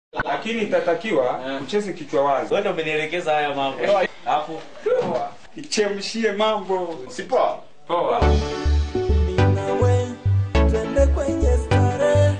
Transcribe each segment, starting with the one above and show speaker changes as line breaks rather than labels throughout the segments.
lakini itatakiwa
Eh.
ucheze kichwa wazi.
Wewe ndio umenielekeza haya mambo. Alafu
Ichemshie mambo.
Si poa?
Poa.
Mimi nawe twende kwenye starehe,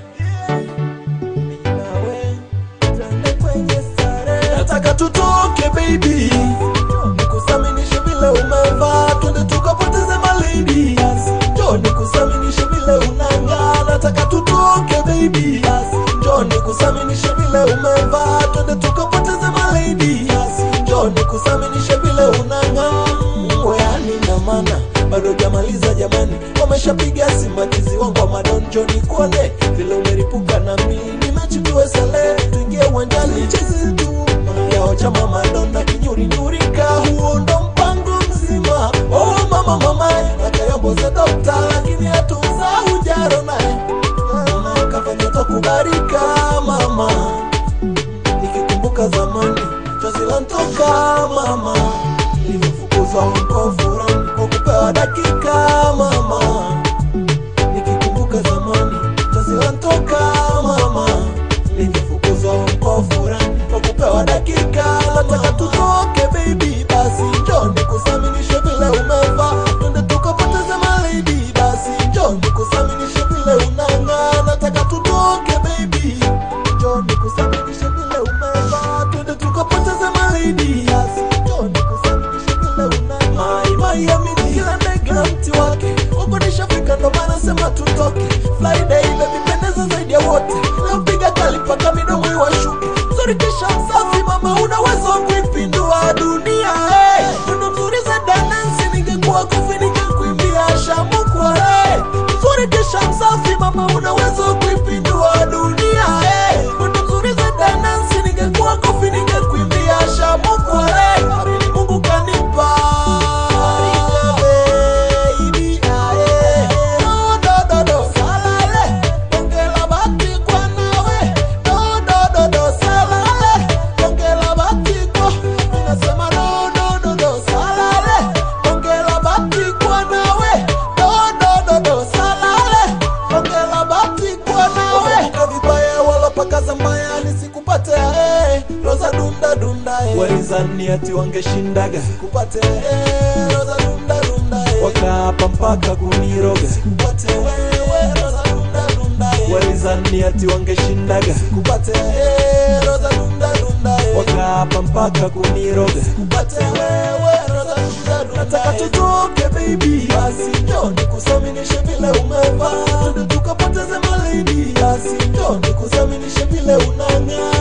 mimi nawe twende kwenye starehe. Nataka tutoke baby, nikusaminishe vile umevaa, twende tukapoteze malady. Njoo nikusaminishe vile unang'aa, nataka tutoke baby, njoo nikusaminishe vile umevaa, twende tukapoteze malady. Njoo nikusaminishe vile unang'aa, weani na maana bado jamaliza jamani, wameshapiga simatizi wangu wa madonjo ni kuone vile umeripuka na mimi nimechukua sale, tuingie uwanjani chezi tu yao chama madonda kinyuri nyurika, huo ndo mpango mzima. Oh mama mama, nakayomboze dokta, lakini hatunza ujaro naye kafanya takubarika mama, nikikumbuka zamani chozi lantoka mama, nilivyofukuzwa huko furani kwa kupewa dakika mama, nikikumbuka zamani chozi lantoka mama, nilivyofukuzwa huko furani kwa kupewa dakika. Nataka tutoke baby, basi njoo nikusaminishe vile umevaa, twende tukapoteze malady, basi njoo nikusaminishe vile unang'aa. Nataka tutoke baby, njoo nikusaminishe vile umevaa, twende tukapoteze malady, basi njoo nikusaminishe vile unang'aa. My Miami, kila ndege na mti wake, huko nishafika, ndo maana sema tutoke. Friday baby, pendeza zaidi ya wote, napiga kali mpaka midomo iwashuke. Mzuri kisha msafi, mama, unaweza kuipindua dunia. Hey, ndo mzuri za dansi, ningekuwa kofi ningekuimbia shamukwa. Hey, mzuri kisha msafi, mama, unaweza kuipindua dunia. Hey, ndo mzuri za dansi, ningekuwa kofi ningekuimbia shamukwa. Hey, amini Mungu kanipa baby, aye. No, do, do, do, salale. Ongela bati kwa nawe. No, do, do, do, salale. Ongela bati kwa. Ninasema no, do, do, do, salale. Ongela bati kwa nawe. No, do, do, do, salale. Ongela bati kwa nawe. Umevuka vibaya wala pakaza mbaya nisikupate eh. Roza dunda dunda eh. Walizani ati wangeshindaga sikupate eh. Roza dunda dunda eh. Wakaapa mpaka kuniroga sikupate wewe Roza dunda dunda eh. Walizani ati wangeshindaga sikupate eh. Roza dunda dunda eh. Wakaapa mpaka kuniroga sikupate wewe Roza dunda dunda Nataka tutoke baby basi njoo nikusaminishe vile umevaa Twende tukapoteze malady basi njoo nikusaminishe vile unang'aa